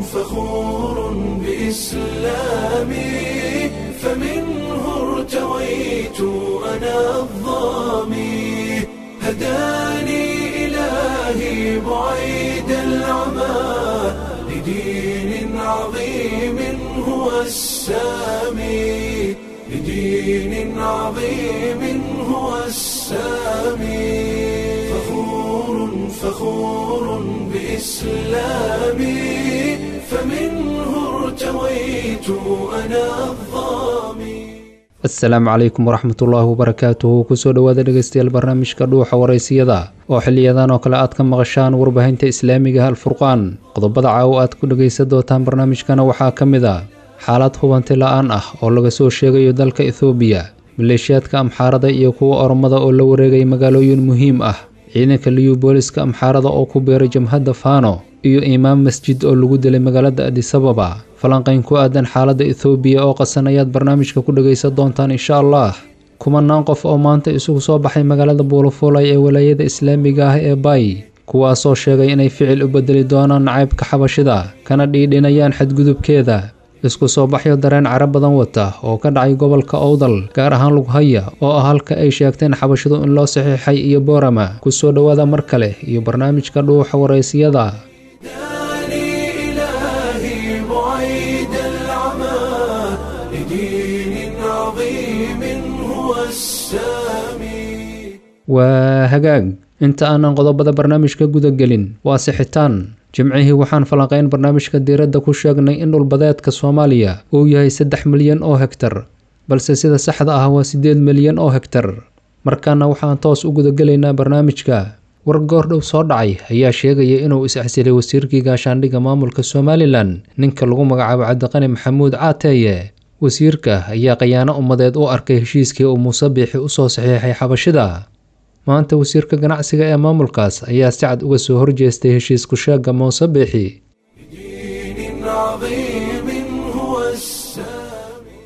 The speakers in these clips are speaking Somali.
فخور بإسلامي فمنه ارتويت أنا الظامي هداني إلهي بعيد العمى لدين عظيم هو السامي لدين عظيم هو السامي فخور فخور بإسلامي فمنه ارتويت أنا الظامي asalaamu calaykum waraxmatullaahi wabarakaatuhu kusoo dhowaada dhegeystayaal barnaamijka dhuuxa waraysiyada oo xiliyadan oo kale aad ka maqashaan warbaahinta islaamiga alfurqaan qodobada caawo aad ku dhegaysan doontaan barnaamijkana waxaa ka mid a xaalad hubanti la-aan ah oo laga soo sheegayo dalka ethoobiya maleeshiyaadka amxaarada iyo kuwa oromada oo la wareegay magaalooyin muhiim ah ciidanka liyu booliska amxaarada oo ku beeray jamhadda faano iyo imaam masjid oo lagu dilay magaalada adisababa falanqayn ku aadan xaaladda ethoobiya oo qasan ayaad barnaamijka ku dhegaysan doontaan insha allah kumanaan qof oo maanta isugu soo baxay magaalada buulafuulay ee walaayada islaamiga ah ee bay kuwaasoo sheegay inay ficil u bedeli doonaan nacaybka xabashida kana dhiidhinayaan xadgudubkeeda isku soo baxyo dareen cara badan wata oo ka dhacay gobolka owdal gaar ahaan lughaya oo ah halka ay sheegteen xabashidu in loo saxiixay iyo boorama kusoo dhowaada mar kale iyo barnaamijka dhuuxa waraysiyada هداني إلهي بعيد العمى لدين عظيم هو السامي waa hagaag inta aanan qodobada barnaamijka guda gelin waa sixitaan jimcihii waxaan falanqayn barnaamijka diiradda ku sheegnay in dhulbadeedka soomaaliya uu yahay saddex milyan oo hegtar balse sida saxda ah waa siddeed milyan oo hegtar markaana waxaan toos u gudagelaynaa barnaamijka war goordhow soo dhacay ayaa sheegaya inuu is-axsilay wasiirkii gaashaandhigga maamulka somalilan ninka lagu magacaabo cabdiqani maxamuud caateeye wasiirka ayaa khayaano ummadeed u arkay heshiiskii uu muuse biixi usoo saxiixay xabashida maanta wasiirka ganacsiga ee maamulkaas ayaa si cad uga soo horjeestay heshiisku sheegga muuse biixi دين عظيم هو السامي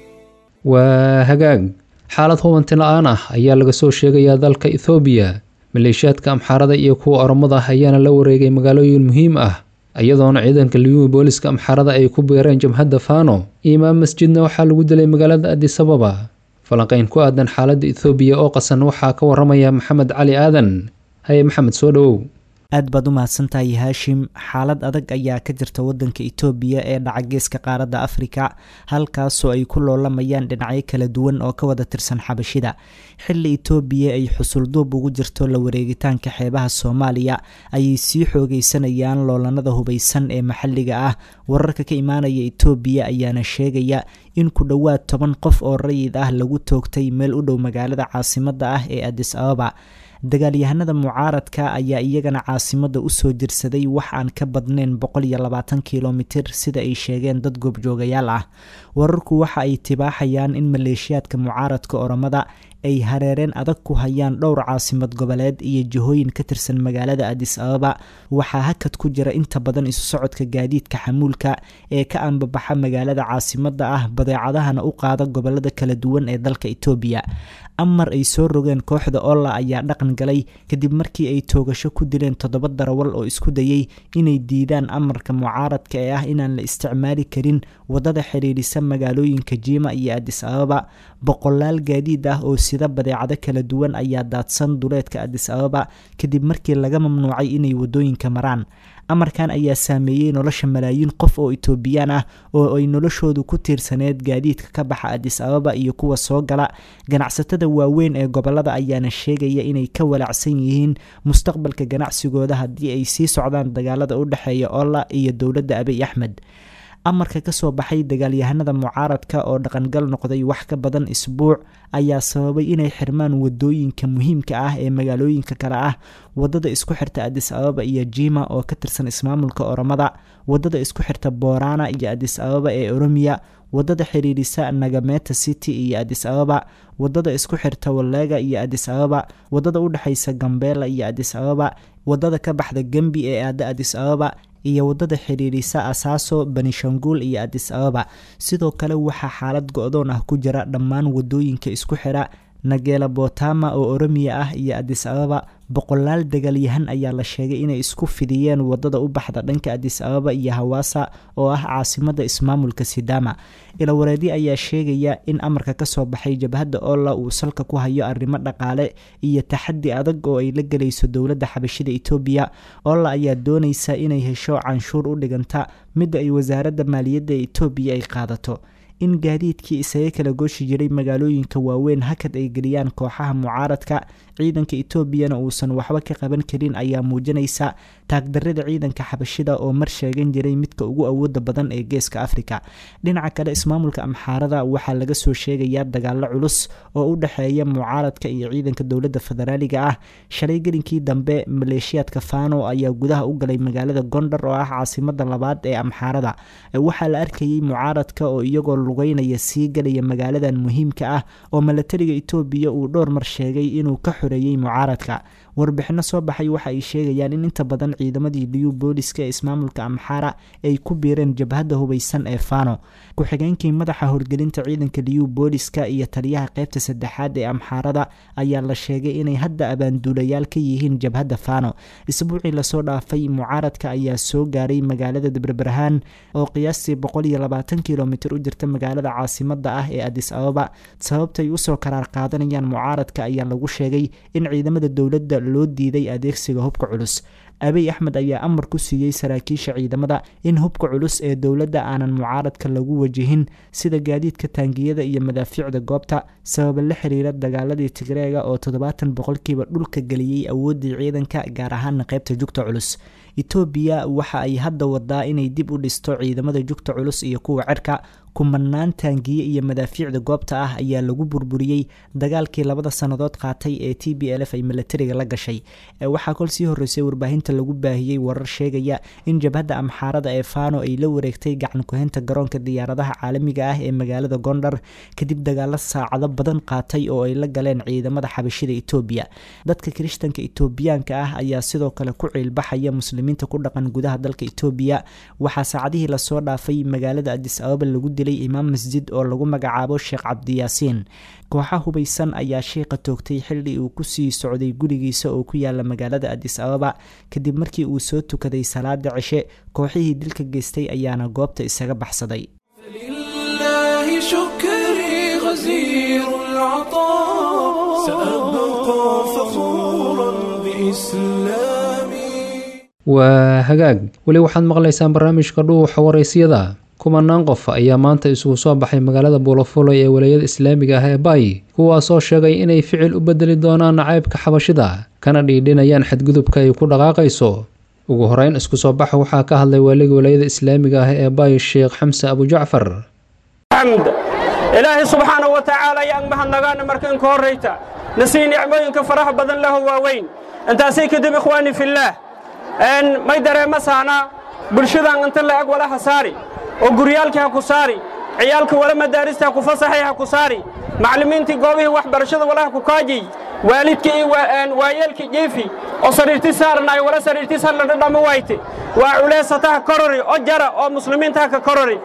waa hagaag xaalad hubanti la-aan ah ayaa laga soo sheegayaa dalka ethoobiya maleeshiyaadka amxaarada iyo kuwa oromada ayaana la wareegay magaalooyin muhiim ah iyadoona ciidanka liyuwi booliska amxaarada ay ku beereen jamhadda faano imaam masjidna waxaa lagu dilay magaalada adisababa falanqayn ku aadan xaaladda ethoobiya oo qasan waxaa ka waramaya maxamed cali aadan haye maxamed soo dhowow aad baad u mahadsantahay haashim xaalad adag ayaa ka jirta wadanka itoobiya ee dhaca geeska qaaradda afrika halkaasoo ay ku loolamayaan dhinacyo kala duwan oo ka wada tirsan xabashida xilli itoobiya ay xusulduub ugu jirto la wareegitaanka xeebaha soomaaliya ayay sii xoogeysanayaan loolanada hubaysan ee maxalliga ah wararka ka imaanaya itoobiya ayaana sheegaya in ku dhowaad toban qof oo rayid ah lagu toogtay meel u dhow magaalada caasimada ah ee adis ababa dagaalyahanada mucaaradka ayaa iyagana caasimada usoo jirsaday wax aan ka badnayn boqol iyo labaatan kilomitir sida ay sheegeen dad goobjoogayaal ah wararku waxa ay tibaaxayaan in maleeshiyaadka mucaaradka oromada ay hareereen adag ku hayaan dhowr caasimad goboleed iyo jihooyin ka tirsan magaalada adis ababa waxaa hakad ku jira inta badan isu socodka gaadiidka xamuulka ee ka anbabaxa magaalada caasimada ah badeecadahana u qaada gobolada kala duwan ee dalka itoobiya amar ay soo rogeen kooxda olla ayaa dhaqan galay kadib markii ay toogasho ku dileen toddoba darawal oo isku dayay inay diidaan amarka mucaaradka ee ah inaan la isticmaali karin wadada xidhiidhisa magaalooyinka jiima iyo adis ababa boqolaal gaadiid ah oo sida badeecado kala duwan ayaa daadsan duleedka adis ababa kadib markii laga mamnuucay inay wadooyinka maraan amarkan ayaa saameeyey nolosha malaayiin qof oo itoobiyaan ah oo ay noloshoodu ku tiirsaneed gaadiidka ka baxa adis ababa iyo kuwa soo gala ganacsatada waaweyn ee gobolada ayaana sheegaya inay ka walaacsan yihiin mustaqbalka ganacsigooda haddii ay sii socdaan dagaalada u dhexeeya olla iyo dowladda abiy axmed amarka kasoo baxay dagaalyahanada mucaaradka oo dhaqangal noqday wax ka badan isbuuc ayaa sababay inay xirmaan wadooyinka muhiimka ah ee magaalooyinka kale ah wadada isku xirta adis ababa iyo jima oo ka tirsan ismaamulka oromada wadada isku xirta boorana iyo adis ababa ee oromiya wadada xiriirisa nagameta city iyo adis ababa wadada isku xirta walega iyo adis ababa wadada udhexeysa gambela iyo adis ababa wadada ka baxda gembi ee aada adis ababa iyo wadada xidhiidhisa asaaso benishangul iyo adis ababa sidoo kale waxaa xaalad go-doon ah ku jira dhammaan wadooyinka isku xira nageela botama oo oromiya ah iyo adis ababa boqolaal dagaalyahan ayaa la sheegay inay isku fidiyeen wadada u baxda dhanka adis ababa iyo hawaasa oo ah caasimada ismaamulka sidama ilawareedi ayaa sheegaya in amarka kasoo baxay jabhadda olla uu salka ku hayo arrimo dhaqaale iyo taxadi adag oo ay la gelayso dowladda xabashida etoobiya olla ayaa doonaysa inay hesho canshuur u dhiganta midda ay wasaaradda maaliyadda etoobiya ay qaadato in gaadiidkii isaga kala gooshi jiray magaalooyinka waaweyn hakad ay geliyaan kooxaha mucaaradka ciidanka etoobiyana uusan waxba ka qaban karin ayaa muujinaysa taagdarada ciidanka xabashida oo mar sheegan jiray midka ugu awooda badan ee geeska afrika dhinaca kale ismaamulka amxaarada waxaa laga soo sheegayaa dagaalo culus oo u dhexeeya mucaaradka iyo ciidanka dowladda federaaliga ah shalay gelinkii dambe maleeshiyaadka fano ayaa gudaha u galay magaalada gondar oo ah caasimada labaad ee amxaarada waxaa la arkayay mucaaradka oo iyagoo lugeynaya sii galaya magaaladan muhiimka ah oo milatariga etoobiya uu dhowr mar sheegay inuu ka xoreeyey mucaaradka warbixino soo baxay waxa ay sheegayaan in inta badan ciidamadii liyu booliska ee ismaamulka amxaara ay ku biireen jabhadda hubeysan ee fano ku-xigeenkii madaxa horgelinta ciidanka liyu booliska iyo taliyaha qeybta saddexaad ee amxaarada ayaa la sheegay inay hadda abaanduulayaal ka yihiin jabhadda fano isbuucii lasoo dhaafay mucaaradka ayaa soo gaaray magaalada dabrabarahaan oo qiyaastii boqol iyo labaatan kilomitr u jirta magaalada caasimada ah ee adis ababa sababtay usoo karaar qaadanayaan mucaaradka ayaa lagu sheegay in ciidamada dowladda loo diiday adeegsiga hubka culus abiy axmed ayaa amar ku siiyey saraakiisha ciidamada in hubka culus ee dowladda aanan mucaaradka lagu wajihin sida gaadiidka taangiyada iyo madaafiicda goobta sababa la xiriira dagaaladii tigreega oo toddobaatan boqolkiiba dhulka geliyey awooddii ciidanka gaar ahaana qeybta jugta culus etoobiya waxa ay hadda wadaa inay dib u dhisto ciidamada jugta culus iyo kuwa cerka kumanaan taangiye iyo madaafiicda goobta ah ayaa lagu burburiyey dagaalkii labada sannadood qaatay ee t b l f ay milatariga la gashay waxaa kol sii horreysay warbaahinta lagu baahiyey warar sheegaya in jabhadda amxaarada ee fano ay la wareegtay gacan kuhaynta garoonka diyaaradaha caalamiga ah ee magaalada gondar kadib dagaalo saacado badan qaatay oo ay la galeen ciidamada xabashida etoobiya dadka kirishtanka etoobiyaanka ah ayaa sidoo kale ku ciilbaxaya muslimiinta ku dhaqan gudaha dalka etoobiya waxaa saacadihii lasoo dhaafay magaalada adis ababa lagu dilay imaam masjid oo lagu magacaabo sheekh cabdiyaasiin kooxa hubeysan ayaa sheekha toogtay xilli uu kusii socday gurigiisa oo ku yaala magaalada adis ababa kadib markii uu soo tukaday salaada cishe kooxihii dilka geystay ayaana goobta isaga baxsaday لله شكري غزير العطاء سأبقى فخورا بإسلامي waa hagaag weli waxaad maqlaysaan barnaamijka dhuuxa waraysyada kumanaan qof ayaa maanta isugu soo baxay magaalada buulafulay ee walayada islaamiga ah ee baay kuwaasoo sheegay inay ficil u bedeli doonaan nacaybka xabashida kana dhiidhinayaan xadgudubka ay ku dhaqaaqayso ugu horeyn isku soo baxa waxaa ka hadlay waaliga walayada islaamiga ah ee baay sheekh xamse abujacfar xamd ilaahay subxaana wa tacaala ayaan mahadnagaana marka inka horrayta na sii nicmooyinka faraha badan laho waaweyn intaasay kadib ikhwaani fillaah may dareema saana bulshadan inta la'eg walaha saari oo guryaalkii ha ku saari ciyaalka wala madaarista ha ku fasaxay ha ku saari macallimiintii goobihii waxbarashada walaha ku kaajiy waalidkii iyo waayeelkii jiifi oo sariirti saaranaay wala sariirtiis hadla dhadhama wayte waa culeysataha korori oo jara oo muslimiintaha ka korori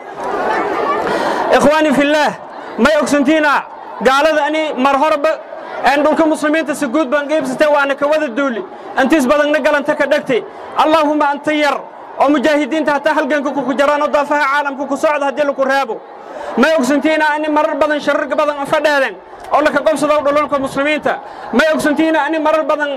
ikhwaani fillaah may ogsantiina gaalada ani mar horeba dhulka muslimiinta si guud baan geybsatee waana ka wada duuli intiis badanna galanta ka dhegte allaahumma anta yar oo mujaahidiinta hataa halganka kuku jaraan oo daafaha caalamka ku socda haddii laku reebo may ogsantiina ani marar badan sharar badan fadheeden oo laka qobsado dhulalka muslimiinta may ogsantiina ani marar badan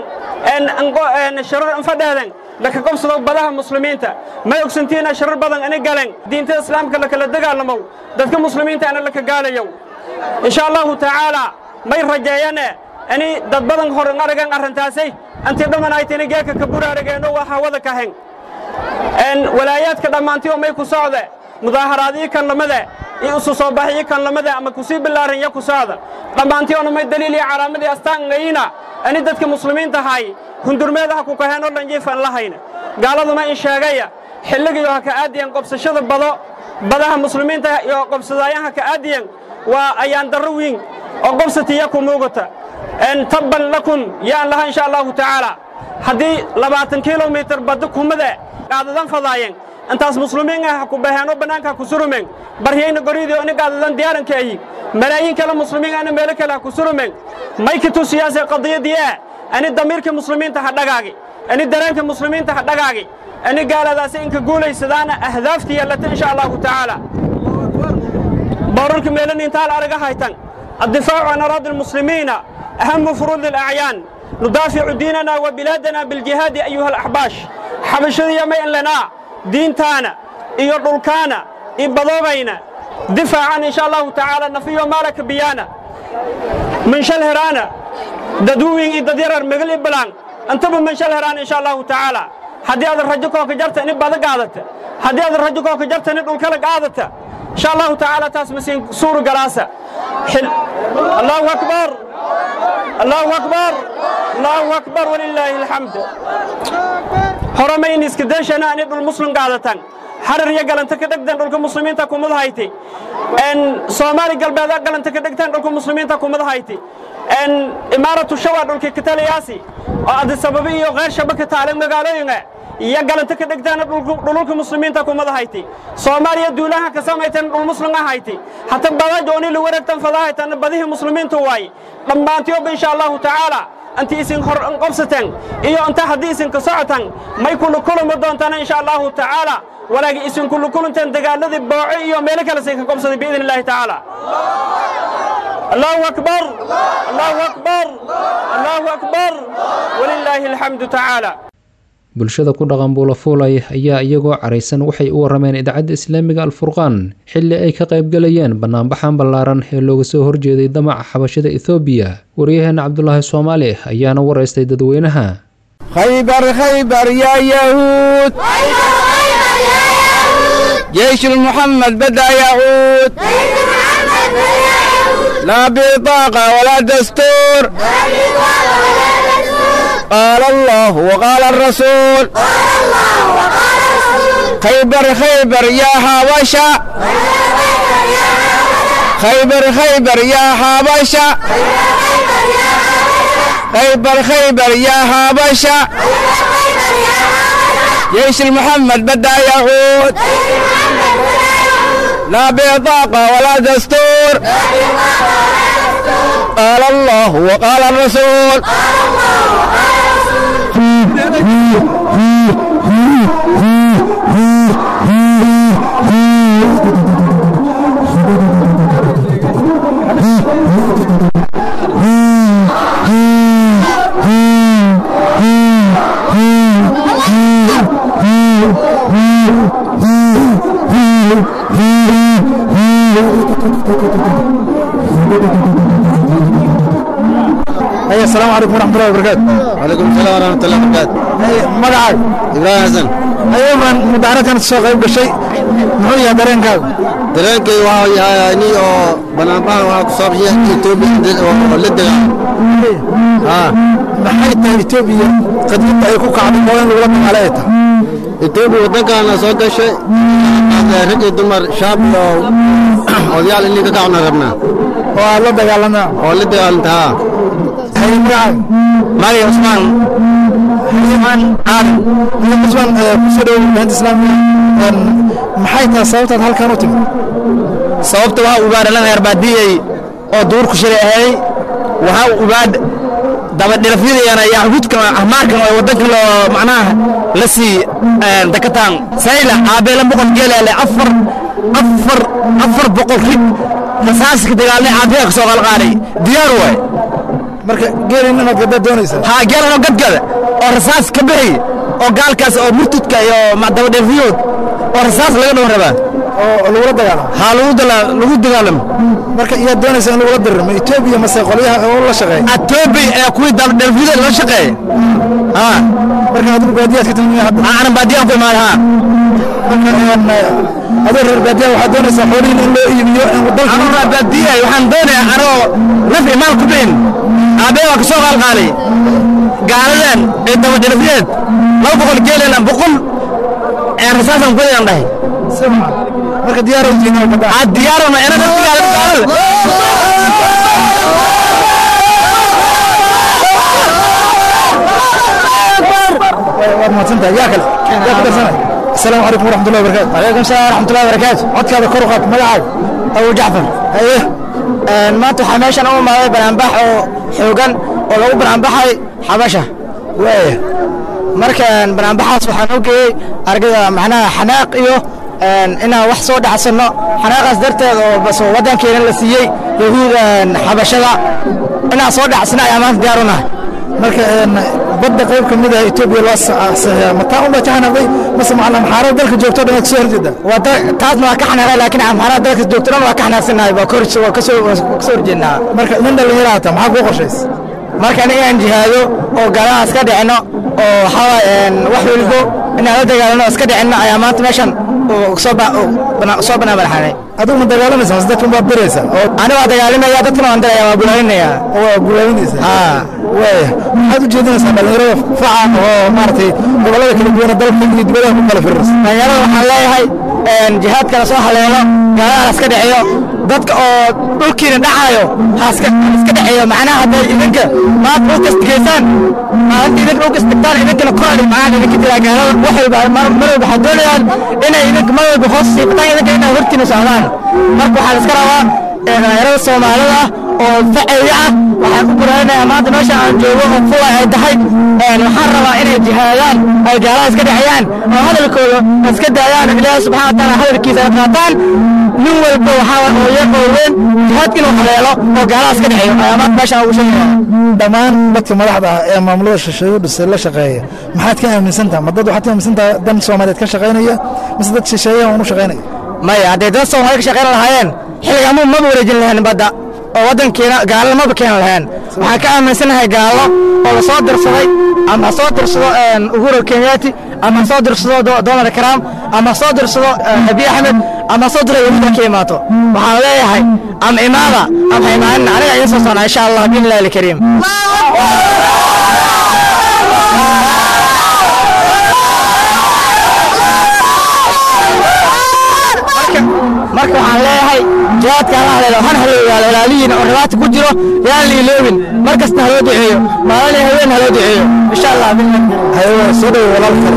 sharar fadheeden laka qobsado badaha muslimiinta may ogsantiina sharar badan ani galen diinta islaamka lakala dagaalamow dadka muslimiinta ana laka gaalayow insha allahu tacaala may rajeeyane ani dad badan hor aragan arrintaasay antii dhammanaytini geeka ka buraarageenno waa hawada kahen walaayaadka dhammaantiyo may ku socde mudaaharaadii kan lamade iyo isu soo baxii kan lamade ama kusii bilaaran ya ku socda dhammaantiyoona may daliil iyo calaamadii astaan ngayina ani dadka muslimiinta hay hundurmeedaha ku kaheen oo dhan jiifan lahayna gaaladuma in sheegaya xilligiyo ha ka aadiyan qobsashada bado badaha muslimiinta iyo qobsadaayaha ka aadiyan waa ayaan darro wiin oo qobsatiya ku muugata tabban lakum yaan laha insha allahu tacaala haddii labaatan kilomitir badda kumade qaadadan fadaayeen intaas muslimiin ah ku baheenoo bannaanka ha ku surumeen baryayna goridii oni qaadadan diyaaranka ayi malaayiin kale muslimiin ahna meelo kale ha ku surumeen may ka tusiyaase qadiyadii ah ani damiirka muslimiinta ha dhagaagi ani dareenka muslimiinta ha dhagaagi ani gaaladaasi inka guulaysadaana ahdaafta yeelata insha allahu tacaala boorarka meelani intaal araga haytan الدفاع عن أراضي المسلمين أهم فروض الأعيان ندافع ديننا وبلادنا بالجهاد أيها الأحباش حبشذي ما لنا دين تانا إيو دولكانا إبضوبينا دفاعا إن شاء الله تعالى نفيو مالك بيانا من شل هرانا ددوين إذا ديرر مغل إبلان انتبه من شل هرانا إن شاء الله تعالى haddii aad rajo kooka jarta in bada qaadata haddii aad rajo kooka jarta in dhulkala qaadata insha allahu tacaala taas masiin suuru galaasa allahu akbar allahu akbar allahu akbar walilaahi alxamd horama in iska deshana ani dhul muslim qaadatan xarar iyo galanta ka dhegtan dhulka muslimiinta kumad hayti soomaali galbeed galanta ka dhegtan dhulka muslimiinta kumad hayti imaaratu shawa dhulka kataliyaasi oo adisababi iyo qeyr shabaka taale magaalooyinga iyo galanta ka dhegtaana dhululka muslimiinta kumada hayti soomaaliya duulaha ka samaytan dhul muslim ah hayti hata badajo oni lagu wareegtan fadahaytan badihii muslimiintu waaye dhammaantiyoba insha allahu tacaala inti isin hor qabsateen iyo inta haddii isinka socotan may kula kulami doontaan insha allahu tacaala walaakin isin kula kulanteen dagaaladii booco iyo meelo kale sinka qabsaday biidn illahi tacaala allahu akbar allahu akbar allahu akbar walilaahi alxamdu tacaala bulshada ku dhaqan buulafuulay ayaa iyagoo caraysan waxay u warrameen idaacadda islaamiga alfurqaan xilli ay ka qaybgalayeen bannaanbaxan ballaaran ee looga soo horjeeday damaca xabashada ethoobiya waryaheena cabdulaahi soomaali ayaana waraystay dadweynaha khaybar khaybar yaa yahuud جيش المحمد بدأ يعود لا بطاقة ولا دستور قال الله وقال الرسول خيبر خيبر يا حبشة خيبر خيبر يا حبشة خيبر خيبر يا حبشة جيش المحمد بدأ يعود لا بطاقة ولا دستور قال الله وقال الرسول أي السلام عليكم ورحمة الله وبركاته وعليكم السلام ورحمة الله وبركاته أي مقعد إبراهيم حسن أيضا مدارة كانت سوق قيب شيء محوية درين كاو dareenkay waxaa yahay ani oo banaanbahan waxaa ku saabsan Ethiopia oo la degaa ها maxay tahay Ethiopia qadiyada ay ku kacday oo in lagu magaalada Ethiopia wadankaana soo gashay rag iyo dumar shaab iyo odayaal inay ka kacna rabnaa oo aad la dagaalanaa oo la dagaalantaa hay magacay Mari Usman Usman Aadan iyo Usman ku soo dhaweeyay banta islaamiga maxay tahay sababtaad halkan u timid sababta waxaa ugaadhalan herbaadiyey oo duurku shilay ahay waxaa ugaadh dabadhirafyadayana iyo xududka ahmaarkan oo wadanka loo macnaha la sii dakataan sayla aabeela boqol geelaale afar afar afar boqol rig rasaaska dagaalnay aabeya ka soo qalqaaday diyaar waay marka geelin inaad gada doonaysaa haa geelanoo gadgada oo rasaas ka bixi oo gaalkaas oo murtudka iyo dabadhirafyadood oo rasaas laga dhawan rabaa oo lagula dagaalamo haa lagu dala- lagu dagaalamo marka iyaad doonaysaa in lagula diriro Ethiopia mase qolyaha oo la shaqeeya atoobi ee kuwii dabadhirafyada la shaqeeya haa marka adigu baadiyaad ka timid hadda aanan baadiyaan ku imaan haa adoo reer baadiya waxaad doonaysaa xoolihiin in loo iibiyo in dalka anoo rabaadiyay waxaan doonayaa anoo naf imaan ku bixin aabee waa ka soo qaalqaalay gaaladan ee dabadhirafyadeed laba boqol geelena boqol ee rasaasan kudayaan dhahay marka diyaar u tihiin oo aa diyaarona ina dadka gaalada waad mahadsantahay yaa kale yaa ku darsanay asalaamu calaykum waraxmatullahi wabarakaatu calaykum salaam waraxmatullahi wabarakaatu codkaada kor u qaad magacaaga abu jacfar haye maanta waxaa meeshan u imaaday banaanbax oo xoogan oo lagu banaanbaxay xabasha waaya markaan banaanbaxaas waxaan u geeyey argada macnaha xanaaq iyo inaan wax soo dhacsanno xanaaqaas darteed oo bas waddankeena la siiyey yahuudan xabashada inaan soo dhacsano ayaa maanta diyaar u nahay marka badda qayb ka mid ah etoobiya loo saxiixa mataa unbaa ka xanaaqday mase macna amxaarada dalka joogto dhan waa kasoo horjeeda wada taasna waa ka xanaaqay laakiin amxaarada dalka joogto dhan waa ka xanaaqsanahay waa kor waa kasoo waa kasoo horjeednaa marka nin dhalinyaro hata maxaa kuu qorshays marka inaan jihaado oo gaaladaas ka dhicino oo waxaa wax welibo inaan la dagaalano iska dhicinno ayaa maanta meeshan soo soo banaanbanaxanay adigu ma dagaalamaysa mase dadkan baad diraysa oo ani waa dagaalimaya dadkana waan diraya waa bulaalinaya waa bulaalinaysa haa waaya maxaad u jeedinaysaa dhalinyarada faca oo maaragtay gobollada kala duwana dalka iyo dibadaha ku kala firirsa dhalinyarada waxaan leeyahay jihaadkana soo haleelo gaalada iska dhiciyo dadka oo dhulkiina dhacaayo haiska dhiciyo macnaha hadday idinka maad dhulka istigaysaan maalinta idinka dhulka istigtaan idinkana koraali macnaha idinka diraa gaalada wax walba mar walba waxaad doonayaan inay idinka mar walba hoos siibataan idinka inay hortiina socdaan marka waxaa iska rabaa dhalinyarada soomaalida oo faceyga ah waxaan ku guraanayaa maanta meesha aan joogo oo fula ay tahay waxaan rabaa inay jihaadaan ay gaalada iska dhexiyaan oo hadalkooda iska daayaan ilaahi subxana wa taala hadalkiisa ay qaataan nin walba waxaa oo yar oo weyn jihaadka inuu haleelo oo gaalada iska dhexeeyo ayaa maanta meeshaan ugu sheegaya dhammaan dadka madaxda ah ee maamulada shisheeye dhisa la shaqeeya maxaad ka aaminsan tahay ma dad waxaad ka aaminsan tahay dan soomaaliyeed ka shaqaynaya mise dad shisheeyaha unu shaqaynaya maya hadday dad soomaaliya ka shaqayn lahaayeen xilliga ma maba wareejin lahayn badda oo waddankeena gaalo maba keeni lahayn waxaan ka aaminsanahay gaalo oo la soo dirsaday ama soo dirsado uhuru kenyaati ama soo dirsado donald trump ama soo dirsado abiy axmed ama soo diro yahuuda ka imaato waxaan leeyahay ama imaada ama ha imaanin aniga idiin soo socnaa insha allah biillahi alkariim marka waxaan leeyahay jihaadka hala haleelo han haloogaado walaalihiin oo dhibaata ku jiro yaan la iloobin mar kasta haloo duceeyo maalin haween haloo duceeyo insha allah haye soo dhowo walaal kale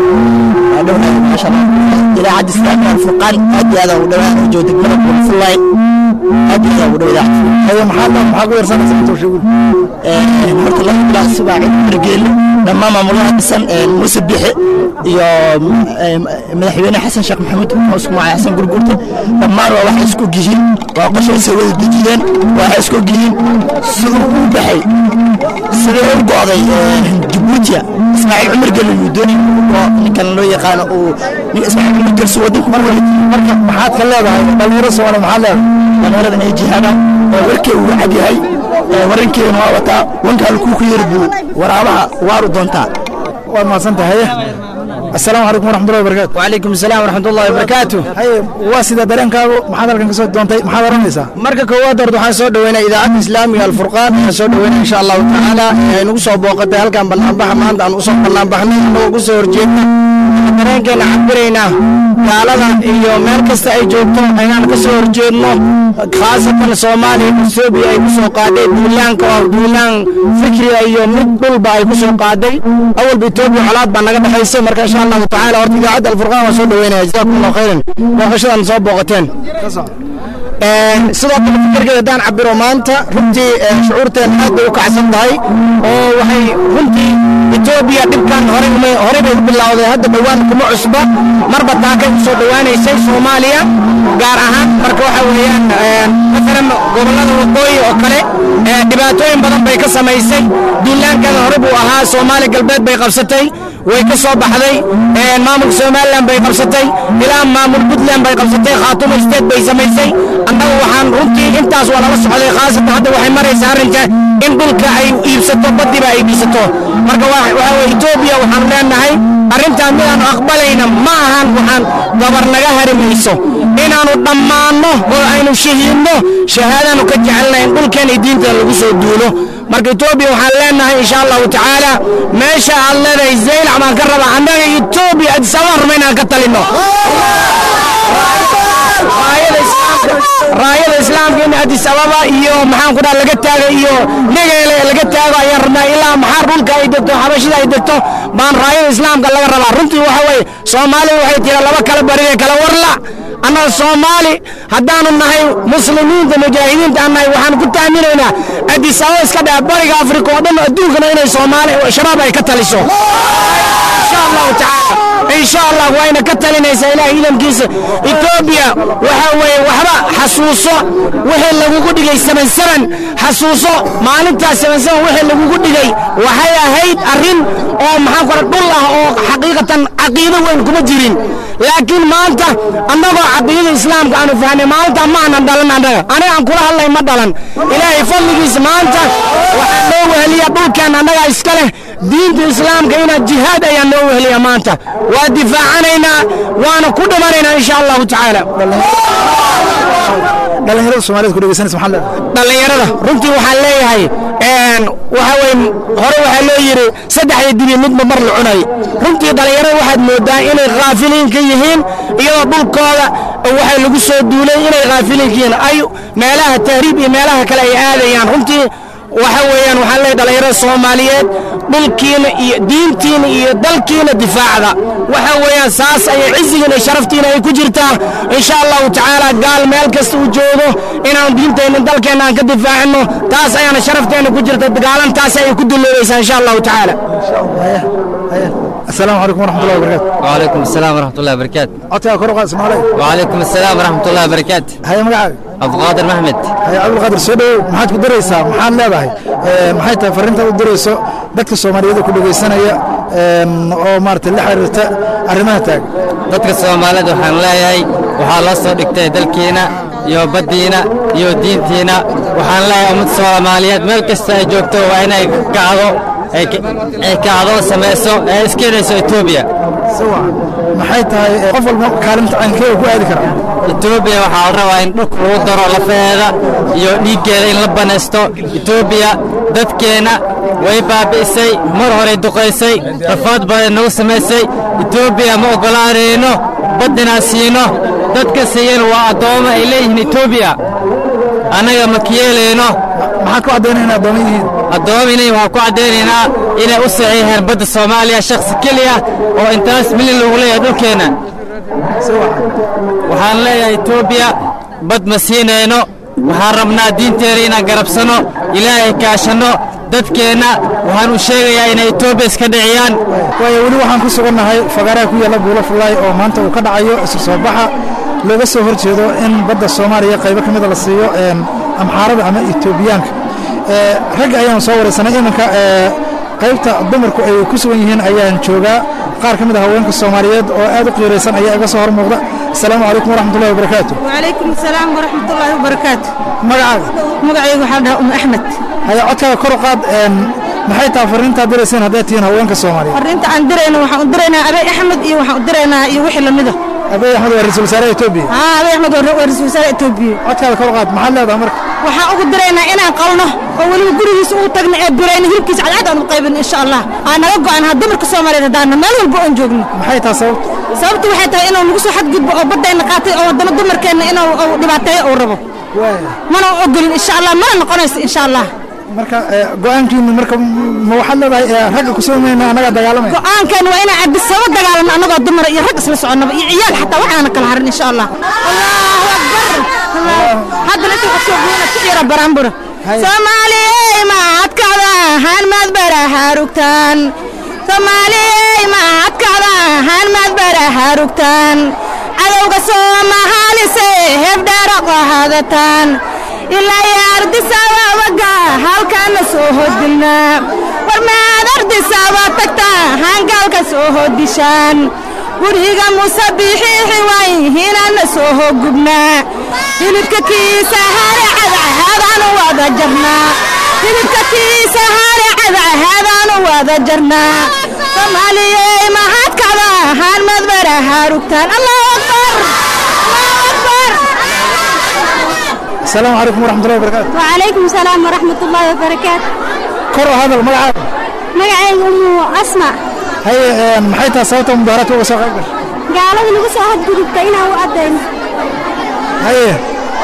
idaacadda islaamiga alfurqaan aad iyo aad ugu dhawaan oo joogta degmada fulay aad iyo aad ugu dhaw haye maxaa maxaa ku yarsanaysa intuu sheegul horta laba bilac subaa cid margeeli dhammaan maamulaha dhisan muuse bixe iyo madaxweyne xasan sheekh maxamuud ismaaciil xasan gurgurta dhammaan waa waxay isku gihiin waa qoshaysa wada dejiyeen waxay isku gihiin siduu u baxay siduu u go'day jabuutiya ismaaciil cumar geli yuu doonay oo ninkan loo yaqaano uu nin ismaaciil cumar gelsi wadanku ku wareejiyey marka maxaad ka leedahay dhalinyaro soomaali maxaad leedahay dhalinyarada inay jihaadaan oo warkii uu cad yahay warankeedana waa wataa wanka halkuu ku yari buu waraabaha waaru doontaa waad mahadsan tahay السلام عليكم ورحمة الله وبركاته وعليكم السلام ورحمة الله وبركاته هاي واسيدة درeenkaagu maxaad halkan ka soo doontay maxaad oranaysaa marka koowaad horta waxaan soo dhaweynaa idaacadda islaamiga alfurqaan waxaan soo dhaweynaa insha allahu tacaala ay nagu soo booqatay halkan banaanbaxa maanta aan usoo banaanbaxnay anagoo ku soo horjeedna dareenkeena cabiraynaa gaalada iyo meel kasta ay joogto inaan ka soo horjeedno khaasatan soomaaliya etoobiya ay ku soo qaaday duulaanka oo duulaan fikriga iyo mid dhulba ay ku soo qaaday awalba etoobiya colaad baa naga dhexaysay marka insha allahu tacaala horta idaacadda alfurqaan waan soo dhaweynaya jazakum allahu khayran booqashadan soo booqateen sidoo kale fikirkeeda haddaan cabiro maanta runtii shucuurteen aad bay u kacsan tahay oo waxay runtii etoobiya dhibkan hore hore bay u bilowday hadda dhowaan kuma cusba marba taakay ku soo dhowaanaysay soomaaliya gaar ahaan marka waxa weeyaan masalan gobollada waqooyi oo kale dhibaatooyin badan bay ka samaysay duulaankeeda hore buu ahaa soomaali galbeed bay qabsatay way ka soo baxday maamulka somalilan bay qabsatay ilaa maamul puntland bay qabsatay khaatuma state bay samaysay annagu waxaan runtii intaas waa lala socday khaasatan hadda waxay maraysaa arrinka in dhulka ay iibsato badiba ay iibsato marka waxa weye etoobiya waxaan leenahay arrintaan midaanu aqbalayna ma ahan waxaan gabar naga hari mayso inaannu dhammaanno oo aynu shahiidno shahaadaanu ka jecelnahay in dhulkeen iyo diinteen lagu soo duulo marka etoobiya waxaan leenahay insha allahu tacaala meesha aad leedahay zaylac baan ka rabaa annaga etoobiya adisabaan raba inaan ka talinno raayada islaamka islaamka in addis ababa iyo maxaan ku dhaha laga taago iyo negeele laga taago ayaan rabnaa ilaa maxaar dhulka ay degto xabashida ay degto baan raayada islaamka laga rabaa runtii waxa weeye soomaalidu waxay tira laba kala barige kala warla annaga soomaali haddaanu nahay muslimiinta mujaahidiinta aan nahay waxaan ku taaminaynaa addis ababa iska dhaha bariga afrika oo dhan adduunkana inay soomaali shabaab ay ka taliso insha allahu tacaala insha allah wayna ka talinaysaa ilaah iidankiisa etoobiya waxa weeye waxba xasuuso wixii lagugu dhigay seven seven xasuuso maalintaas seven seven wixii lagugu dhigay waxay ahayd arrin oo maxaan kora dhul ah oo xaqiiqatan caqiido weyn kuma jirin laakiin maanta annagoo caqiidada islaamka aanu fahnay maalinta ma aanan dhalan annaga aniga aan kula hadlay ma dhalan ilaahay fadligiisa maanta waxaa loo weheliya dhulkeen annagaa iska leh diinta islaamka inaad jihaad ayaa loo weheliya maanta waa difaacanaynaa waana ku dhimanaynaa insha allahu tacaala dhalinyarada soomaaliyed ku dhegeysanaysa maxaa leedahay dhallinyarada runtii waxaan leeyahay waxa weye hore waxaa loo yidhi saddexda dibi midba mar la cunay runtii dhallinyarada waxaad moodaa inay khaafiliin ka yihiin iyadoo dhulkooda waxay lagu soo duulay inay khaafiliin ka yihiin ay meelaha tahriib iyo meelaha kale ay aadayaan runtii waxa weeyaan waxaan leeyahay dhallinyarada soomaaliyeed dhulkiina iyo diintiina iyo dalkiina difaacda waxa weeyaan saas ayay cizigiina iyo sharaftiina ay ku jirtaa insha allahu tacaala gaal meel kasta uu joogo inaan diinteenna dalkeenna aan ka difaacino taas ayaana sharafteena ku jirta gaalantaas ayay ku dulloobaysaa insha allahu tacaala asalaamu calaykum waraxmatullahi wabarakaatu وعليكم السلام ورحمة الله وبركاته codkaa kor u qaad ismaalay وعليكم السلام ورحمة الله وبركاته haya magacaaga عبد القادر محمد haya cabdulqaadir soo dhowow maxaad ku daraysaa maxaad leedahay maxay tahay farriintaad u dirayso dadka soomaaliyeed ku dhegaysanaya oo maarata la xiriirta arrimaha taagan dadka Soomaaliyeed waxaan leeyahay waxaa loo soo dhigtay dalkeena iyo baddiina iyo diintiina waxaan leeyahay ummad Soomaaliyeed meel kasta ay joogto waa inay kacdo ay ay kacdo samayso ee iskeedayso Ethiopia sawa maxay tahay qof walba kaalinta caynkeeda ku aadi karaa Ethiopia waxaa la rabaa in dhulka lagu daro lafeeda iyo dhiiggeeda in la banaysto Ethiopia dadkeena way baabi'isay mar hore duqaysay rafaad badan nagu samaysay Ethiopia ma ogolaanayno baddina siino dadka siiyeen waa addoomo ay leeyihiin Ethiopia annaga ma kiyeelayno maxaa ku caddaynaya addoomo yihiin addoominay waxaan ku caddaynaynaa inay u saxiixeen badda Soomaaliya shakhsi keliya oo intaas milyan lagu leeyahay dhulkeena waxaan leeyahay Ethiopia bad ma siinayno waxaan rabnaa diinteena inaan garabsano ilaahay kaashano dadkeenna waxaan u sheegayaa inay Ethiopia iska dhiciyaan waayo weli waxaan ku sugannahay fagaaraha ku yaalla buulo fullaay oo maanta uu ka dhacayo isu soo baxa looga soo hor jeedo in badda soomaaliya qaybo ka mida la siiyo amxaarada ama etoobiyaanka ragga ayaan soo waraysanay iminka qaybta dumarku ay ku sugan yihiin ayaan joogaa qaar ka mid a haweenka soomaaliyeed oo aad u qiiraysan ayaa iga soo hor muuqda asalaamu calaykum waraxmatullahi wabarakaatu وعليكم السلام ورحمة الله وبركاته magacaaga مقعي وحال أم أحمد haya codkaaga kor u qaad maxay tahay farriintaad dirayseen haddaad tihiin haweenka soomaaliyeed فرنت عن درينا وحان درينا أبي أحمد إيه وحان درينا إيه وحي لمده abiy axmed waa ra-iisul wasaaraha etoobiya ها أبي أحمد ورسول وزارة إثيوبيا codkaaga kor u qaad maxaad leedahay marka waxaan ugu diraynaa inaan qalno oo weliba gurigiisa ugu tagno ee birayna hilibkiisa cadcad aan u qaybin insha allah aan naga go'an ha dumarka soomaaliyeed haddaana meel walba oon joogno maxay tahay sababta sababtu waxay tahay inuu nagu soo xadgudbo oo baddayna qaatay oo haddana dumarkeenna inuu uu dhibaateeyo uu rabo mana ogolin insha allah mana noqonayso insha allah marka go-aankiinu marka ma waxaad leedahay ragga kusoo mayna annagaa dagaalamaya go'aankeena waa inaan cabisaba dagaalano annagoo dumar iyo rag isla soconnaba iyo ciyaal xataa waxaana kala harin insha allah allahu akbar haddana inta waxaa soo goona ku ciira baraanbura soomaaliyey ma adkacda haan maad baraha rugtaan soomaaliyey ma adkacda haan maad baraha rugtaan cadowga soomahaalise hebdheera qahadataan ilaa iyo ardisababaga halkaana soo hodilnaa war maad ardisaba tagtaa hangaalka soo hodishaan guriga muuse bixiixi wayhinaana soo hogubnaa hilibka kiisa hare cadcadaanu wada jarnaa hilibka kiisa hare cadcadaanu wada jarnaa soomaaliyey mahadkacda haan madbaraha rugtaan allahu akbar allahu akbar asalaamu calaykum waraxmatullahi wabarakaatu وعليكم السلام ورحمة الله وبركاته kor oo hadal magacaaga مقعي أم أسمع haye maxay tahay sababta mudaaharaadka uga soo qayb gashay قالوا نقص أحد قلوب تينا وأدين haye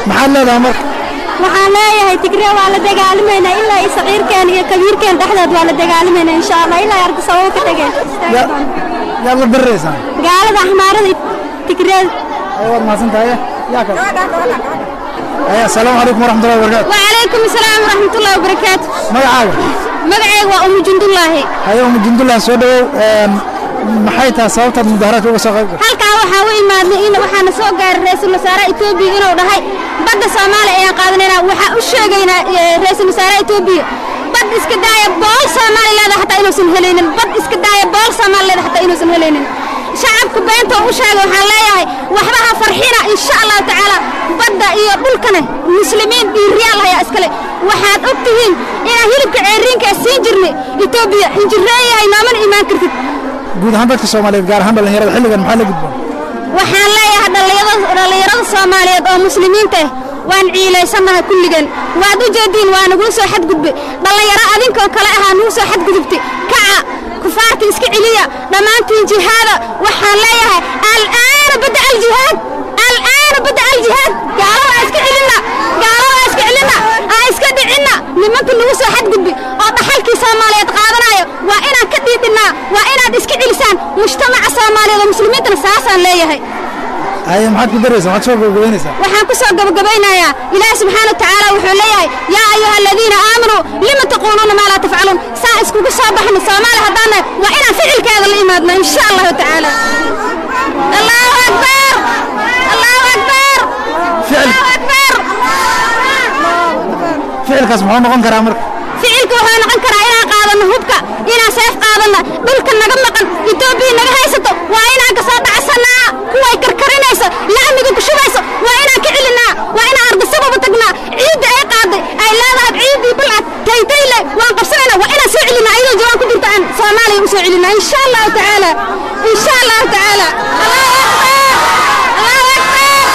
maxaad leedahay marka waxaan leeyahay tigree waa la dagaalimaynaa ilaa iyo saqiirkeen iyo kabiirkeen dhexdood waa la dagaalimaynaa insha allah ilaa ay ardasababo ka tageen yaad la diriraysaan gaalada axmaarada tigree ay waad mahadsan tahay yaa kale ay assalaamu calaykum waraxmatullahi wabarakaatu وعليكم السلام ورحمة الله وبركاته magacaaga مقعي وأم جند الله haye umu jundullah soo dhawow een, maxay tahay sababtaad mudaharaadka uga soo qayb gashay halkaa waxaa u imaadnay in waxaana soo gaaray ra-iisul wasaare etoobiya inuu dhahay badda soomaaliya ayaan qaadanaynaa waxaa u sheegaynaa eh, ra-iisul wasaare etoobiya bad iska daaya bool soomaali leeda xataa inuusan helaynin bad iska daaya bool soomaali leeda xataa inuusan helaynin shacabka beenta u sheegay waxaan leeyahay waxba ha farxina insha allahu tacaala badda iyo dhulkane muslimiin dhiiriyaal hayaa iskale waxaad og tihiin inaan hilibka ceeriinka siin jirnay etoobiya injireeyahay noomana imaan kartid guud ahaan dadka soomaaliyeed gaar ahaan dhallinyarada xilligan maxaa la gudboon waxaan leeyahay dhallinyarada dhallinyarada soomaaliyeed oo muslimiinta ah waan ciilaysannahay kulligan waad u jeediin waa nagula soo xadgudbay dhallinyaro adinkoo kale ahaa nagu soo xadgudubtay kaca kufaarta iska celiya dhammaantiin jihaada waxaan leeyahay al'aana badda aljihaad al'aana badda aljihaad gaalada aa iska celinna gaalada aa iska celinna aa iska dhicinna nimanka nagu soo xadgudbay oo dhaxalkii soomaaliyeed qaadanaya waa inaan ka dhiidhinnaa waa inaad iska celisaan mujtamaca soomaaliyeed oo muslimiintana saasaan leeyahay haye maxaad ku daraysaa maxaad soo gabagabaynaysaa waxaan ku soo gabagabaynayaa ilaahi subxaana watacaala wuxuu leeyahay yaa ayuha aladiina aamanuu lima taquuluuna maa laa tafcaluun saa iskugu soo baxno soomaali haddaan nahay waa inaan ficilkeeda la imaadno insha allahu tacaala allahu akbar allahu akbar allahu akbar ficilkaas muxuu noqon karaa marka ficilka wuxuu noqon karaa inaan qaadano hubka inaan seef qaadanna dhulka naga maqan etoobiya naga haysato waa inaan ka soo dhacsanaa kuway karkarinayso lacmiga ku shubayso waa inaan ka celinaa waa inaan ardasababa tagnaa ciidda ay qaaday ay leedahay ciiddii balcad taytayle waan qabsanaynaa waa inaan soo celinaa iyadoo jawaan ku jirta aan soomaaliya u soo celinaa insha allahu tacaala insha allahu tacaala allahu akbar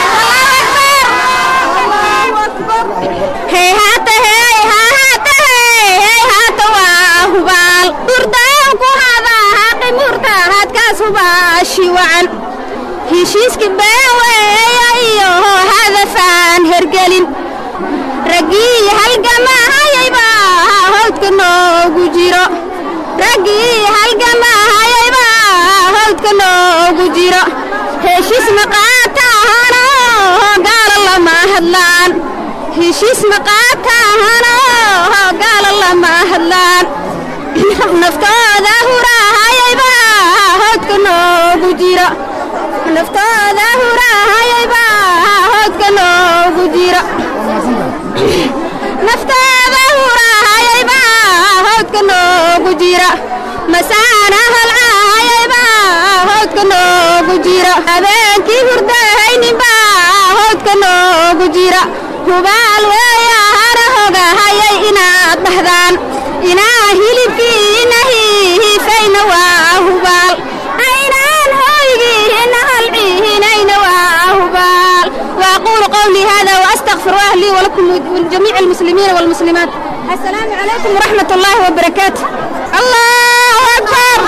allahu akbar hey haata hey ha haata hey hey haata waa hubaal dhurdaan ku hada haqi murta hadkaas hubaashi wacan heshiiska baaweeya iyo hadafaan hergelin raggii halgamahayayba hawdka noogu jiro raggii halgamahayayba hawdka noogu jiro heshiis maqaataahana gaala lama hadlaan heshiis maqaataahana gaala lama hadlaan naftooda hurahayayba hawdka noogu jiro naftooda hurahayayba hawdka noogu jiro naftooda hurahayayba hawdka noogu jiro masaana halcahayayba hawdka noogu jiro habeenkii hurdahayninba hawdka noogu jiro hubaal weeyahana hogahayay inaad dhahdaan inaa hilibkiina hiifayna waa hubaal aynaan hoygiina halcihinayna waa hubaal واقول قولي هذا واستغفر الله لي ولكم ولجميع المسلمين والمسلمات السلام عليكم ورحمه الله وبركاته الله اكبر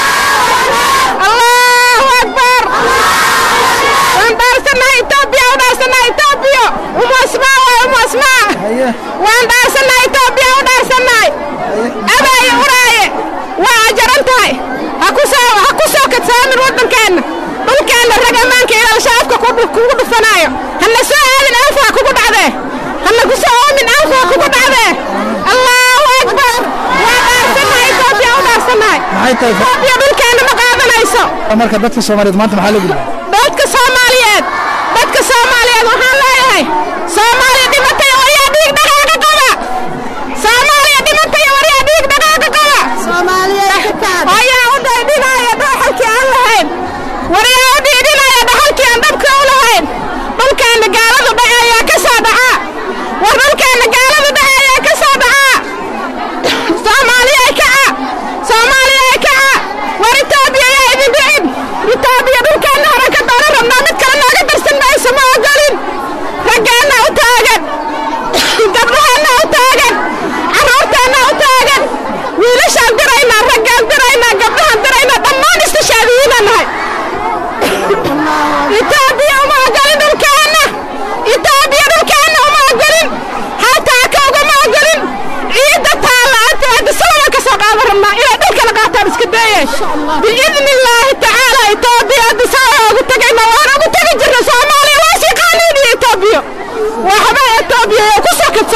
الله اكبر وانبارسنا ايتوبيا ودارسنا ايتوبيا ام اسماء وام اسماء وانبارسنا ايتوبيا ودارسنا اباي وراي واجرنتهاي hakusoo ha ku soo kadsaamin waddankeenna dhulkeenna rag ammaanka ilaa shacabka kugu dhufanaayo hana soo aadin alfaa kugu dhacdee hana ku soo oomin alfaa kugu dhacdee allahu akbar waa dhaarsannahay etoobiya u dhaarsannahay maxay tahay etoobiya dhulkeenna ma qaadanayso marka dadka soomaaliyeed maanta maxaa la gudboon dadka soomaaliyeed dadka soomaaliyeed waxaan leeyahay soomaaliya dhimatay oo yaa dhiig dhaqaaqa qaba soomaaliya dhimatay oo yaa dhiig dhaqaaqa qaba ayaa u dhaydhinaya dhaxalkii aan lahayn waryaa u dhiidhinaya dhaxalkii aan dhabka u lahayn dhulkeenna gaaladu dhace ayaa ka soo dhaca war dhulkeenna gaaladu dhace ayaa ka soo dhaca soomaaliya kaca soomaaliya kaca war itoobiya yaa idin dhicin itoobiya dhulkeenna hore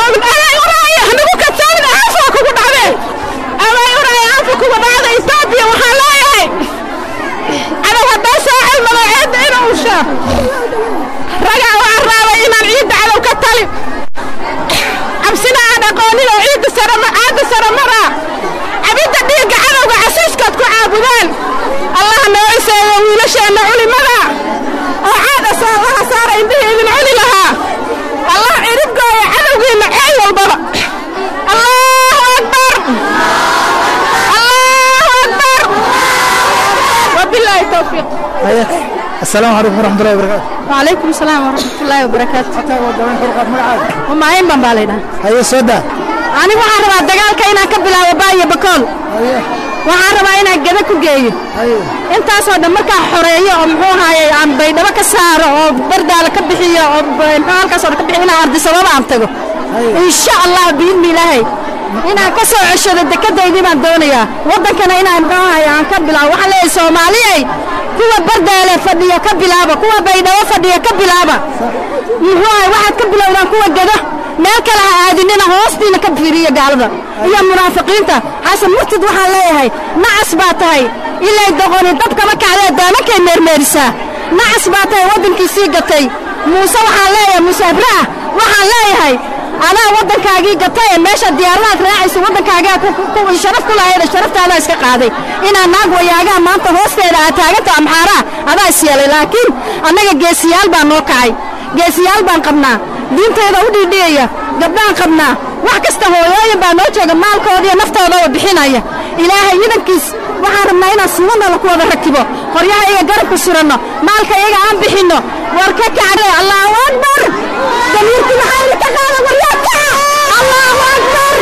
kadsoomin abay uraaya hanagu kadsoomin aanfaa kugu dhacdeen abay uraaya aanfa kugu dhacda etoobiya waxaan leeyahay cadow haddaa saacay magaceedda inuu ushaa ragaa waxaan raabay inaan ciidda cadow ka talin cabsina aan aqoonin oo ciidda sare caadda sare maraa cabidda dhiigga cadowga casiiskood ku caabudaan allah noo iseeyo wiilasheenna culimada oo caadasa allaha saara indhihii idin cuni lahaa allah ciribgooya cadowgiinna ceel walbaba allahu akbar allahu akbar wabilaahi towfiiq asalaamu calaykum waraxmatullahi wabarakaatu وعليكم السلام ورحمة الله وبركاته وما أين بمبالينا haye soo daa أنا waxaan rabaa dagaalka inaan ka bilaabo baayo bakool waxaan rabaa inaan gada ku geeyo intaasoo dhan markaa xoreeyo oo muxuu ahaaye aan baydhabo ka saaro oo bardaala ka bixiyo oo muxuu halkaasoo dhan ka bixiyo inaan ardisababa aan tago insha allah biidni ilaahay inaan ka soo ceshado dekadaydii baan doonayaa waddankana inaan muxuu ahaaye aan ka bilaabo waxaan leeyahay soomaaliyey kuwa bardaale fadhiya ka bilaaba kuwa baydhabo fadhiya ka bilaaba muxuu ahay waxaad ka bilowdaan kuwa gado meel kale ha aadinina hoostiina ka fiiriya gaalada iyo munaafiqiinta xasan murtid waxaan leeyahay nacas baa tahay ilay doqoni dabkama kacdee daamankay meermeerisaa nacas baa tahay waddankiisii gatay muuse waxaan leeyahay muuse abraah waxaan leeyahay adaa waddankaagii gatay ee meesha diyaaradaad raacaysa waddankaagaa sharaf ku lahayd sharaftaada iska qaaday inaa naag wayaagaha maanta hoosteeda aad taaganta amxaaraa adaa is yeelay laakiin annaga geesiyaal baa noo kacay geesiyaal baan qabnaa diintayda u dhiidhiyaya gabdhaan qabnaa wax kasta hooyooyin baa noo jooga maalkoodiiyo naftoodaba bixinaya ilaahay idankiis waxaan rabnaa inaan suubanala ku wada rakibo qoryaha iga garabku suranno maalka iyaga aan bixinno war ka kacre allaahu akbar damiirku maxaa idinka qaada waryaa kaca allaahu akbar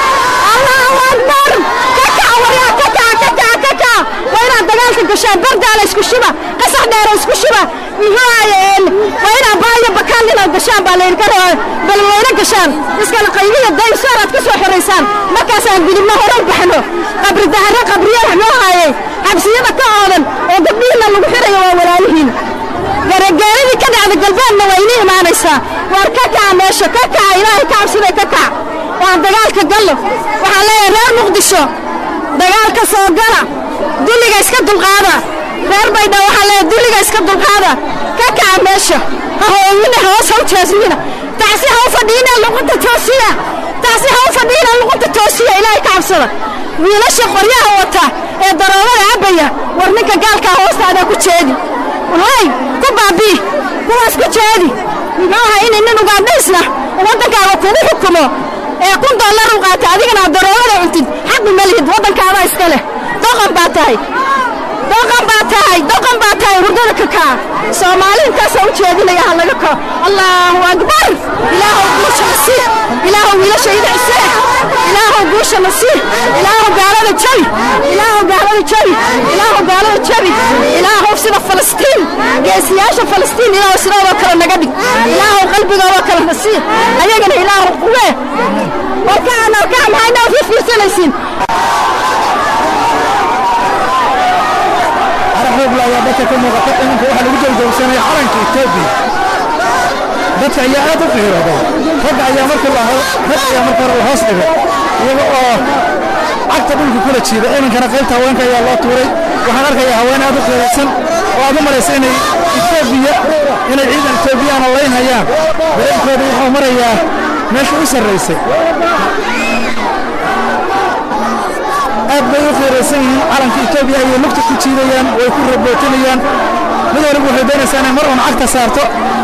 allaahu akbar ka kaca waryaa ka kaca ka kaca ka kaca waa inaad dagaalka gashaan bardaala isku shiba qasax dheera isku shiba muxuu ahaye waa inaad baayo bakaan inaad gashaan baa laydinka rabaa bal wayna gashaan iskala qaybiya daysoor aad ka soo xoraysaan markaasaan gudubno hore u baxno qabri dahare qabriya muxuu ahaye xabsiyada ka oodan oo gabdhihiinna lagu xirayo waa walaalihiin garagaaradii ka dhacda galbeedna waa inii imaanaysaa waar ka kaca meesha ka kaca ilaahay ka cabsida ka kaca waan dagaalka gallo waxaan leeyahay reer muqdisho dagaalka soo gala dulliga iska dulqaada reer baydha waxaan leeyahay dulliga iska dulqaada ka kaca meesha ha hooyina hoos ha u jeesmina taasi ha u fadhiina luqunta toosiya taasi ha u fadhiina luqunta toosiya ilaahay ka cabsada wiilasha qoryaha wata ee daroolada cabbaya war ninka gaalkaa hoostaadaa ku jeedi hay ku baabii kuwaas ku jeedi muxuu ahaa inay nin ugaadhaysna waddankaaga kugu xukumo ee kun dollar u qaata adigana aad daroolada cuntid xaqi ma lihid waddankaadaa iska leh doqon baa tahay doqon baa tahay doqon baa tahay hurdada ka kaa soomaali intaasoo u jeedinaya ha laga kao allaahu akbar ilaahow guusha nasiib ilaahow wiilasha ida cisee ilaahow guusha nasiib ilaahow gaalada jabi ilaahow gaalada jabi ilaahow gaalada jabi ilaahow sida falastiin geesiyaasha falastiin ilaahow sidoodoo kale naga dhig ilaahow qalbigoodoo kale nasiib ayagana ilaahow quwee warkaan warkaan maxay noo fiirfiirsanaysiin arxuubla ayaa dadka ka muuqata iminka waxaa lagu jawjawsanaya calanka etoobiya dadka ayaa aad u qiirooday ragga ayaa markii la rag ayaa marka hore la hoos dhigay iyaga oo cagta dhulka kula jiida iminkana qaybta haweenka ayaa loo tuuray waxaan arkayaa haween aad u qiiraysan oo aad u maraysa inay etoobiya inay ciidan etoobiyaana laynhayaan dareenkooda wuxuu marayaa meesha u sarraysay aad bay u qiiraysan yihiin calanka etoobiya ayay lugta ku jiidayaan way ku rabootinayaan mid waliba waxay doonaysaa inay mar uun cagta saarto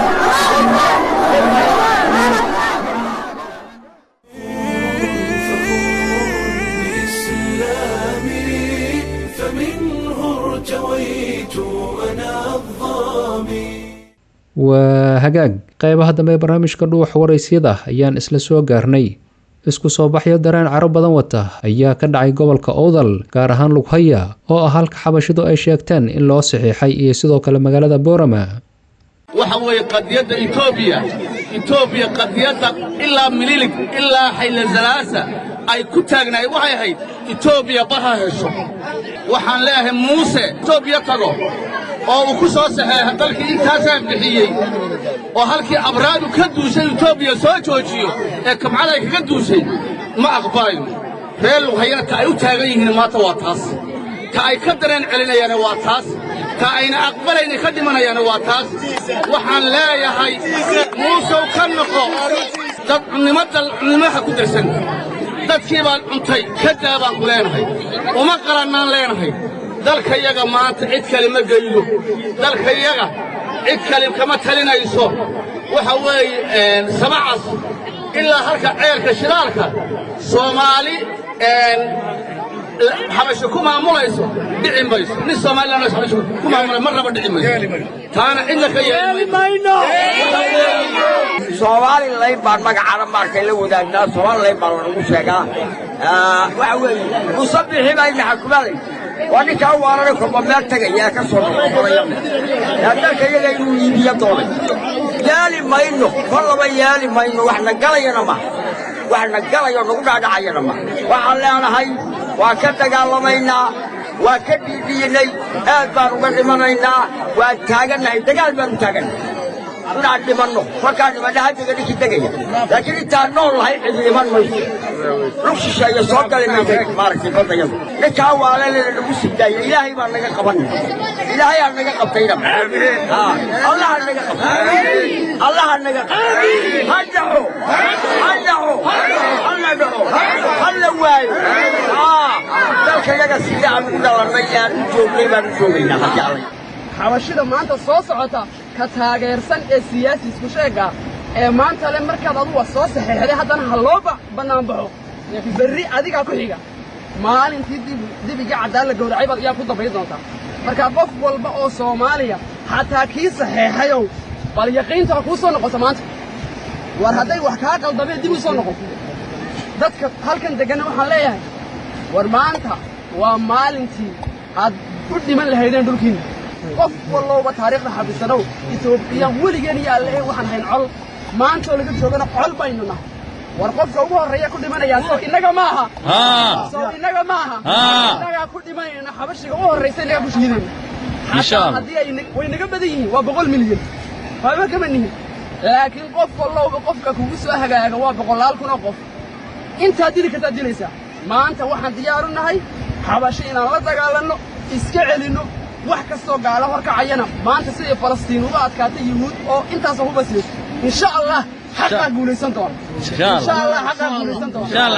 إسلامي فمنه ارتويت أنا الظامي waa hagaag qaybaha dambe ee barnaamijka dhuuxa waraysyada ayaan isla soo gaarnay isku soo baxyo dareen caro badan wata ayaa ka dhacay gobolka owdal gaar ahaan lughaya oo ah halka xabashidu ay sheegteen in loo saxiixay iyo sidoo kale magaalada boorama waxa weeye qadiyadda etoobiya etoobiya qadiyadda ilaa mililig ilaa xaylazalaasa ay ku taagnaayeen waxay ahayd etoobiya bar ha hesho waxaan leeyahay muuse etoobiya tago oo uu ku soo saxeexa dalkii intaasaan bixiyey oo halkii abraadu ka duushay etoobiya soo joojiyo ee kabcada ay kaga duushay ma aqbalayno reer lughayana ta ay u taagan yihiin maanta waa taas ta ay ka dareen celinayaana waa taas ta ayna aqbalayna ka dhimanayaana waa taas waxaan leeyahay muusow ka noqo dad cunnimo dal cunnimaha ku darsan dadkii baan cuntay ka daa baan ku leenahay uma qalannaan leenahay dalkayaga maanta cid kale ma geydo dalkayaga cid kale kama talinayso waxa weeye sabacas ilaa halka ceelka shidaalka soomaali xabasho ku maamulayso dhici mayso nin soomaalilana xabasho ku maamulay mar raba dhici mayso taana cidna ka yeeli mayno soomaali layn baan magacaana markay la wadaagnaa soomaali layn baan lagu sheegaa waxa weeye musabixi baa ina xakumalay waa ninkaa waarana korba meel tegaya ka soo noqonaya dalka iyaga inuu iibiyo doonay yaali mayno kor laba yaali mayno wax na galayana ma wax na galayo nagu dhaadhacayana ma waxaan leenahay waa ka dagaalamaynaa waa ka dhiidhiinay aad baan uga dhimanaynaa waan taagannahay dagaal baanu taagannahay inaan dhimanno markaan dhimanna haddiga ninkii tegaya laakiin intaan nool lahay cid dhiman mayso lug shisheeye soo gali maysa maaragtay baddayadu ninkaa waalelena nagu sigdaaya ilaahay baa naga qabanaya ilaahay aa naga qabtayna allaha naga qabtay allaha naga qabtay ha dhaco ha dhaco halla dhaco halla waayo dalka yaga sida aan ugu dhalannay aan u joognay baan u joogaynaa haddii alla xabashida maanta soo socota ka taageersan ee siyaasi isku sheega ee maanta le markaad aduga soo saxeexday haddana ha loo bannaanbaxo berri adigaa ku xiga maalintii dibigii caddaan la gowracay baad iyaa ku dambayn doontaa marka qof walba oo soomaaliya xataa kii saxeexayow bal yaqiinta ha kuu soo noqoto maanta war hadday wax kaa qaldameen dib u soo noqon dadka halkan degganna waxaan leeyahay war maanta waa maalintii aad u dhiman lahaydeen dhulkiinna qof wallowba taariikhda xabisanow etoobiyaan weligeen iyo alle waxaan hayn col maantoo laga joogana col baynu nahay war qofka ugu horreeya ku dhimanayaa soo innaga maaha soo innaga maaha innagaa ku dhimanayna xabashiga u horraysa innagaa ku shiidayna xataa haddii ay way naga badan yihiin waa boqol milyan waama kama nihin laakiin qof wallowba qofka kugu soo hagaaga waa boqolaal kun oo qof intaad dili kartaad dilaysaa maanta waxaan diyaaru nahay xabashi inaan la dagaalanno iska celinno wax kastoo gaala horkacayana maanta sidii falastiin uga adkaatay yuhuud oo intaasoo hubasiis insha allah xaqaa guulaysan doona insha allah xaqaa guulaysan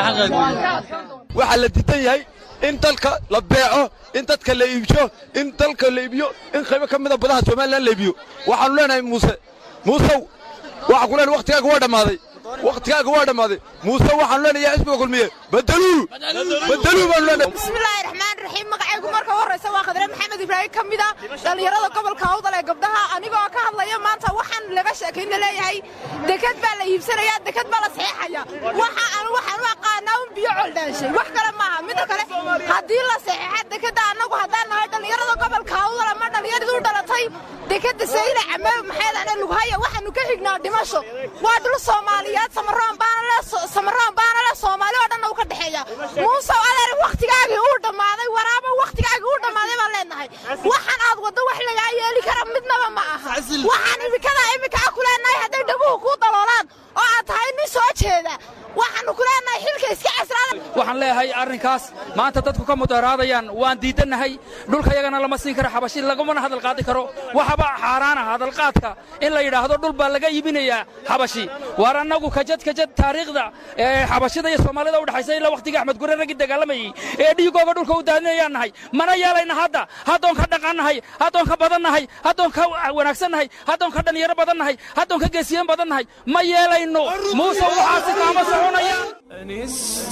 doona waxaa la diidan yahay in dalka la beeco in dadka la iibsho in dalka la iibiyo in qaybo ka mida badaha somalilan la iibiyo waxaannu leenahay muuse muusow waxaa ku leenahay wakhtigaaga waa dhammaaday wakhtigaaga waa dhammaaday muuse waxaanu leenahay xisbiga kulmiye badeluu badeluu baanu leenahay bismillaahi raxmaan raxiim magacaygu marka u horraysa waa khadre maxamed ibraahim ka mid a dhallinyarada gobolka hawdal ee gabdhaha anigoo ka hadlaya maanta waxaan laga sheekayna leeyahay deked baa la iibsanayaa deked baa la saxeexaya waxa anu waxaan u aqaanaa un biyo coldhaanshay wax kale maaha midda kale haddii la saxeexa dekeda annagu haddaan nahay dhallinyarada gobolka hawdal ama dhallinyaradii u dhalatay dekeda sayla came maxay dhahne lughaya waxaanu ka xignaa dhimasho waa dhul soomaaliyeed samaroon baana le samaroon baana le soomaali oo dhanna u ka dhexeeya muusow adeer wakhtigaagii uu dhammaaday waraaba wakhtigaagii uu dhammaaday baan leenahay waxaan aad waddo wax lagaa yeeli kara midnaba ma aha waxaan imikadaa imika ku leenahay hadday dhaguhu kuu daloolaan oo aad tahay nin soo jeeda waxaannu ku leenahay xilka iska casraada waxaan leeyahay arrinkaas maanta dadku ka mudaharaadayaan waan diidannahay dhulkayagana lama siin karo xabashi lagamana hadal qaadi karo waxaba xaaraana hadalqaadka in la yidhaahdo dhul baa laga iibinayaa xabashi waar annagu kajad kajad taariikhda xabashida iyo soomaalida udhexaysa ilaa wakhtigii axmed gure raggii dagaalamayey ee dhiigooga dhulka u daadinayaan nahay mana yeelayna hadda haddoon ka dhaqannahay haddoon ka badannahay haddoon ka wanaagsannahay haddoon ka dhallinyaro badannahay haddoon ka geesiyan badannahay ma yeelayno muuse waxaasi kaama soconayaan أنست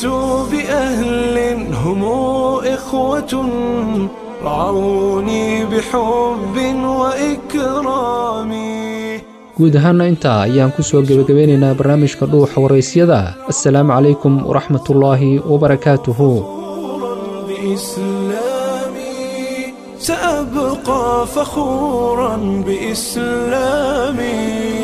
بأهل هم إخوة رعوني بحب وإكرام guud ahaanna intaa ayaan ku soo gebagabeynaynaa barnaamijka dhuuxa waraysyada assalaamu calaykum waraxmatullaahi wabarakaatuhu بإسلامي سأبقى فخورا بإسلامي